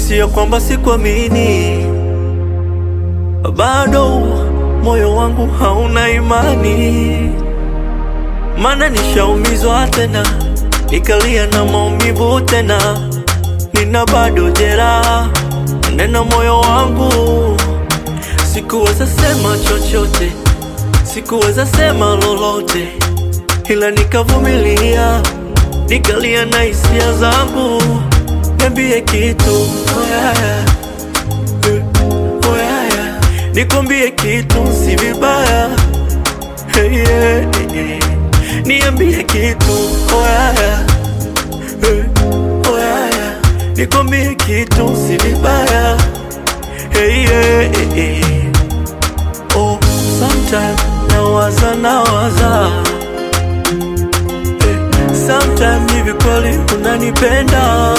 Sio kwamba sikuamini, bado moyo wangu hauna imani, maana nishaumizwa tena, nikalia na maumivu tena, nina bado jeraha nena moyo wangu. Sikuweza sema chochote, sikuweza sema lolote, ila nikavumilia, nikalia na hisia zangu. Niambie kitu oh yeah, yeah. Eh, oh yeah, yeah. Nikwambie kitu si vibaya hey, yeah, yeah. Niambie kitu oh yeah, yeah. Eh, oh yeah, yeah. Nikwambie kitu si vibaya hey, yeah, yeah. Oh, sometime nawaza nawaza eh, sometime hivi kweli unanipenda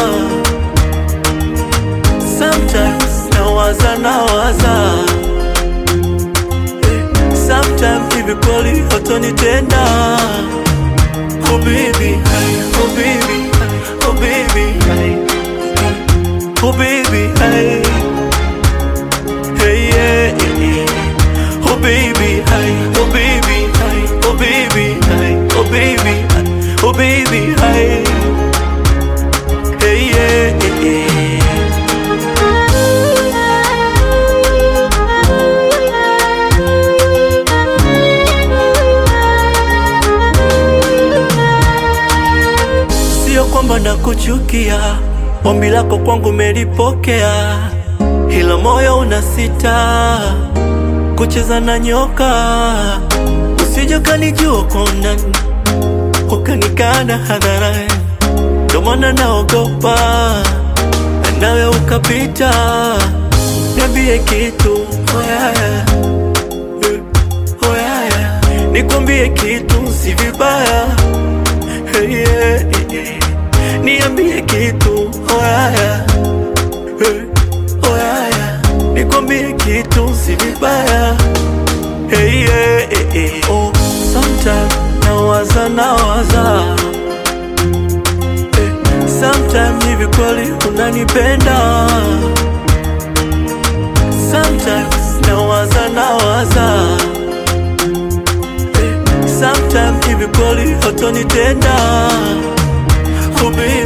Sometimes nawaza nawaza eh, Sometimes hivi kweli hatanitenda Oh baby, hey, oh baby, hey, oh baby, hey, oh baby, hey, hey yeah, yeah, yeah. Oh baby, hey, oh baby, hey, oh baby, hey, oh baby, hey, oh baby, hey, hey yeah, yeah, yeah. Sio kwamba nakuchukia, ombi lako kwangu melipokea, ila moyo unasita kucheza na nyoka. Usije ukanijua kwa undani ukanikana hadharani, ndo maana naogopa nawe ukapita. Niambie kitu oh yeah, yeah. Eh, oh yeah, yeah. Nikwambie kitu si vibaya Hey, yeah, yeah. Niambie kitu oh yeah, yeah. Hey, oh yeah, yeah. Nikwambie kitu si vibaya hey, yeah, yeah. Oh, sometime nawaza nawaza hey, sometime hivi kweli unanipenda Sometimes nawaza nawaza hey, sometime hivi kweli hatanitenda oh, baby.